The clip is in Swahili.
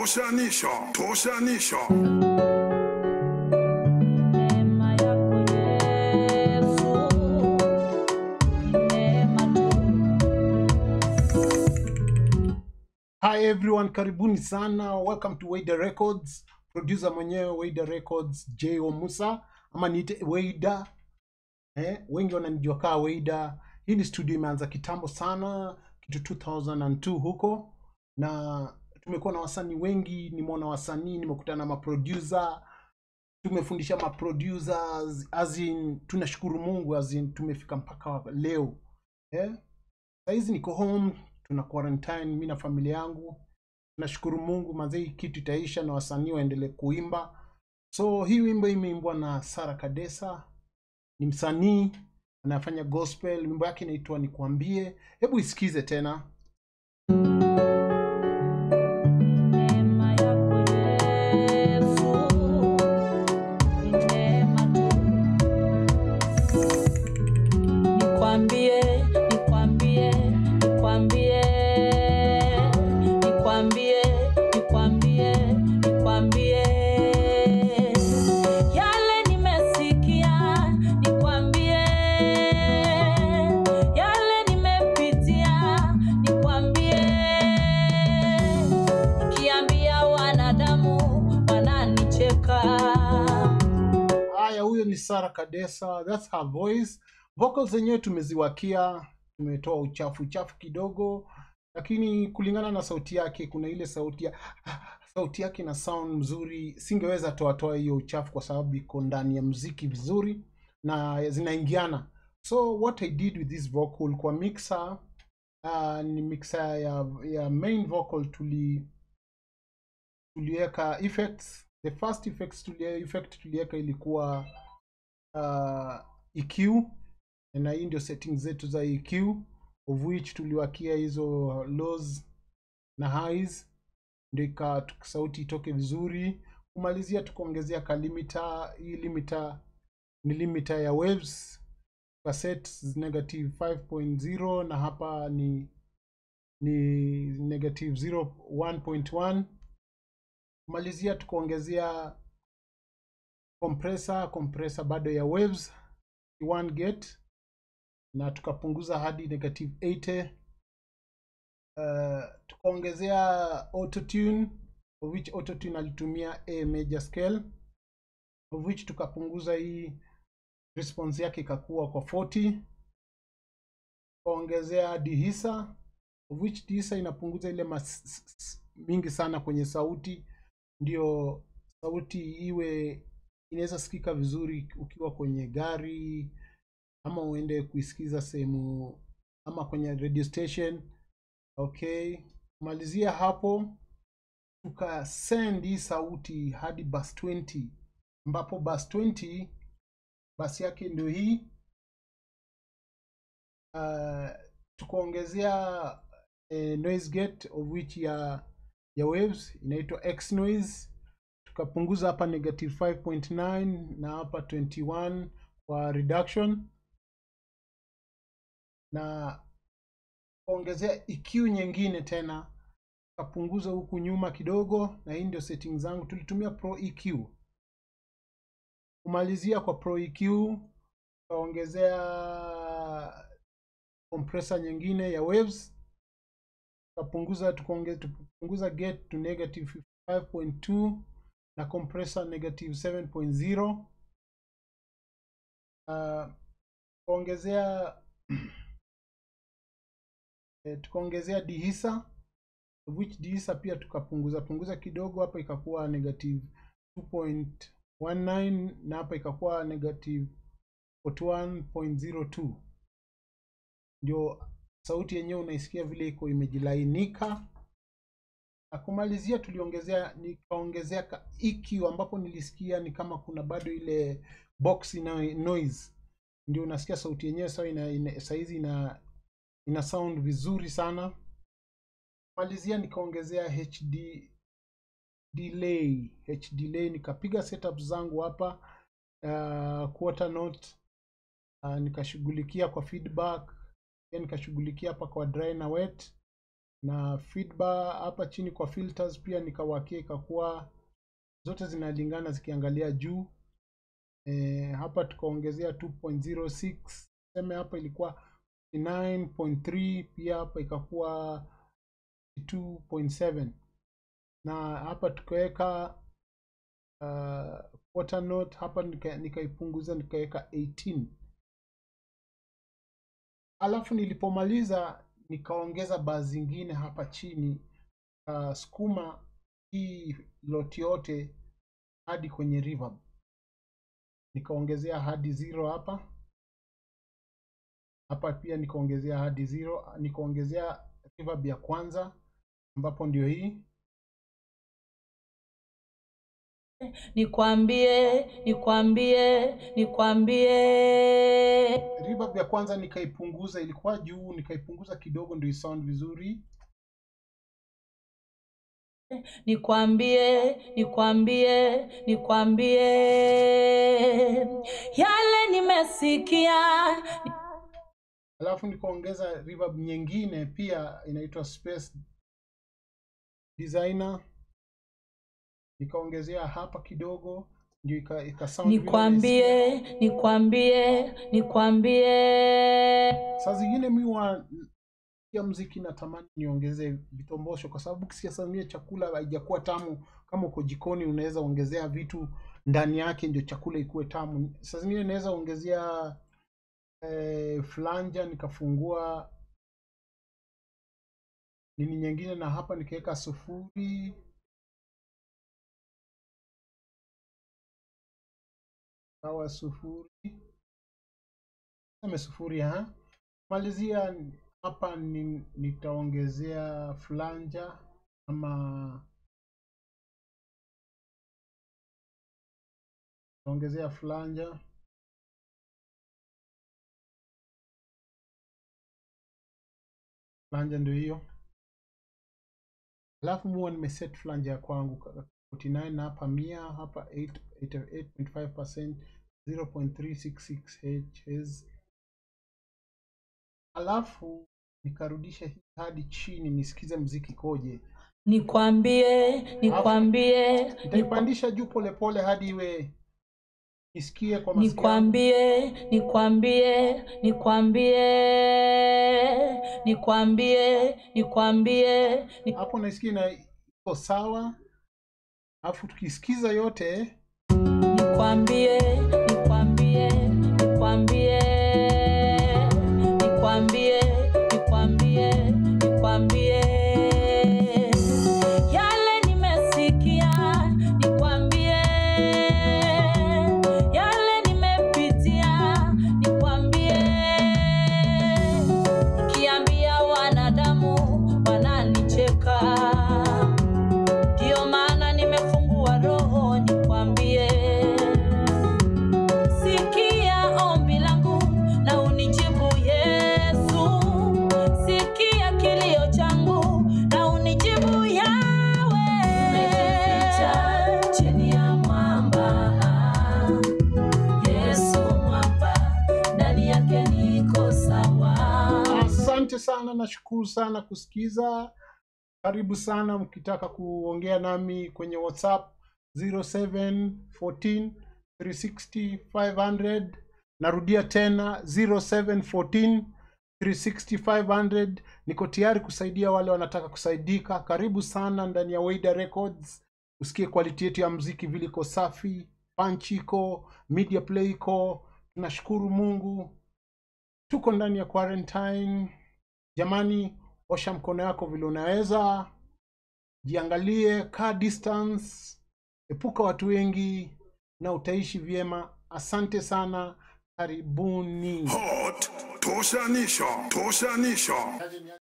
Toshanisha, toshanisha. Neema yako Yesu, neema tu. Hi everyone, karibuni sana. Welcome to Waida Records. Producer mwenyewe Waida Records, J.O. Musa ama niite Waida. Eh, wengi wananijua kaa Waida. Hii ni studio imeanza kitambo sana, kitu 2002 huko, na tumekuwa na wasanii wengi. Nimeona wasanii, nimekutana na maproducer, tumefundisha maproducers, as in tunashukuru Mungu, as in tumefika mpaka leo eh? Saizi niko home, tuna quarantine mi na familia yangu. Nashukuru Mungu mazee, hii kitu itaisha na wasanii waendelee kuimba. So hii wimbo imeimbwa na Sara Kadesa, ni msanii anafanya gospel. Wimbo yake inaitwa Nikwambie. Hebu isikize tena. Neema yako Yesu, ni neema tu. Nikwambie, nikwambie, nikwambie, nikwambie, nikwambie, nikwambie. Yale nimesikia, nikwambie. Yale nimepitia, nikwambie. Nikiambia wanadamu wananicheka. Haya, huyo ni Sara Kadesa, that's her voice. Vocals zenyewe tumeziwakia, tumetoa uchafu uchafu kidogo, lakini kulingana na sauti yake, kuna ile sauti ya sauti yake na sound mzuri. Singeweza toa toa hiyo uchafu kwa sababu iko ndani ya muziki vizuri na zinaingiana. So what I did with this vocal kwa mixer uh, ni mixer ya, ya main vocal tuli tuliweka effects. The first effects tulie, effect tuliweka ilikuwa uh, EQ na hii ndio settings zetu za EQ of which tuliwakia hizo lows na highs ndio ika tuk- sauti itoke vizuri. Kumalizia tukaongezea ka limiter. Hii limiter ni limiter ya waves kwa set negative 5.0 na hapa ni ni negative 0 1.1 kumalizia tukaongezea compressor compressor bado ya waves 1 gate na tukapunguza hadi negative 80 uh, tukaongezea autotune of which autotune alitumia a major scale of which tukapunguza hii response yake ikakuwa kwa 40 tukaongezea dihisa of which dihisa inapunguza ile mas s- s- mingi sana kwenye sauti ndio sauti iwe inaweza sikika vizuri ukiwa kwenye gari ama uende kuisikiza sehemu ama kwenye radio station okay kumalizia hapo tukasend hii sauti hadi bus 20 ambapo bus 20 basi yake ndio hii uh, tukaongezea eh, noise gate of which ya ya waves inaitwa x noise tukapunguza hapa negative 5.9 na hapa 21 kwa reduction na kuongezea EQ nyingine tena tukapunguza huku nyuma kidogo na hii ndio settings zangu tulitumia pro EQ kumalizia kwa pro EQ tukaongezea compressor nyingine ya waves tukapunguza tukaonge- tukapunguza gate to negative 55.2 na compressor negative 7.0 uh, tukaongezea eh, tukaongezea dihisa of which dihisa pia tukapunguza punguza kidogo hapa ikakuwa negative 2.19 na hapa ikakuwa negative 41.02 ndio sauti yenyewe unaisikia vile iko imejilainika na kumalizia tuliongezea nikaongezea ka EQ ambapo nilisikia ni kama kuna bado ile box ina noise ndio unasikia sauti yenyewe sawa ina, ina, saizi ina ina sound vizuri sana malizia nikaongezea HD delay HD delay nikapiga setup zangu hapa uh, quarter note uh, nikashughulikia kwa feedback pia nikashughulikia hapa kwa dry na wet na feedback hapa chini kwa filters pia nikawakia ikakuwa zote zinalingana zikiangalia juu e, hapa tukaongezea 2.06 seme hapa ilikuwa 9.3 pia hapa ikakuwa 2.7 na hapa tukaweka uh, quarter note hapa nika- nikaipunguza nikaweka 18 alafu nilipomaliza nikaongeza baa zingine hapa chini uh, sukuma hii lot yote hadi kwenye reverb nikaongezea hadi zero hapa hapa pia nikaongezea hadi zero nikaongezea reverb ya kwanza ambapo ndio hii nikwambie nikwambie nikwambie reverb ya kwanza nikaipunguza ilikuwa juu nikaipunguza kidogo ndio isound vizuri nikwambie nikwambie nikwambie yale nimesikia alafu nikaongeza reverb nyingine pia inaitwa space designer nikaongezea hapa kidogo ndio ika, ika sound vile nikwambie nikwambie nikwambie saa zingine mi wa ya mziki natamani niongeze vitombosho kwa sababu kisiasamia chakula haijakuwa tamu kama uko jikoni unaweza ongezea vitu ndani yake ndio chakula ikuwe tamu saa zingine naweza ongezea eh, flanja nikafungua nini nyingine na hapa nikaweka sufuri sawa sufuri seme sufuri ha malizia hapa ni, nitaongezea flanja ama nitaongezea flanja flanja ndio hiyo alafu muwa nimeset flanja ya kwangu 49 na hapa mia hapa 8 88.5% 0.366 Hz alafu nikarudisha hii hadi chini nisikize mziki koje nikwambie nikwambie nitaipandisha juu polepole hadi iwe isikie kwa masikio yangu. nikwambie nikwambie nikwambie nikwambie nikwambie ni- hapo naisikia ina iko sawa alafu tukisikiza yote nikwambie nikwambie nikwambie nikwambie nikwambie nikwambie yale nimesikia nikwambie yale nimepitia nikwambie nikiambia wanadamu wananicheka ndio maana nimefungua roho nikwambie sikia ombi langu na unijibu yesu sikia kilio changu na unijibu yawe chini ya mwamba yesu mwamba ndani yake niko sawa asante sana nashukuru sana kusikiza karibu sana mkitaka kuongea nami kwenye whatsapp 0714 360 500 narudia tena 0714 360 500 niko tayari kusaidia wale wanataka kusaidika karibu sana ndani ya Waida Records usikie quality yetu ya mziki vile iko safi punch iko media play iko tunashukuru mungu tuko ndani ya quarantine jamani osha mkono yako vile unaweza jiangalie kaa distance epuka watu wengi na utaishi vyema asante sana karibuni Hot toshanisho toshanisho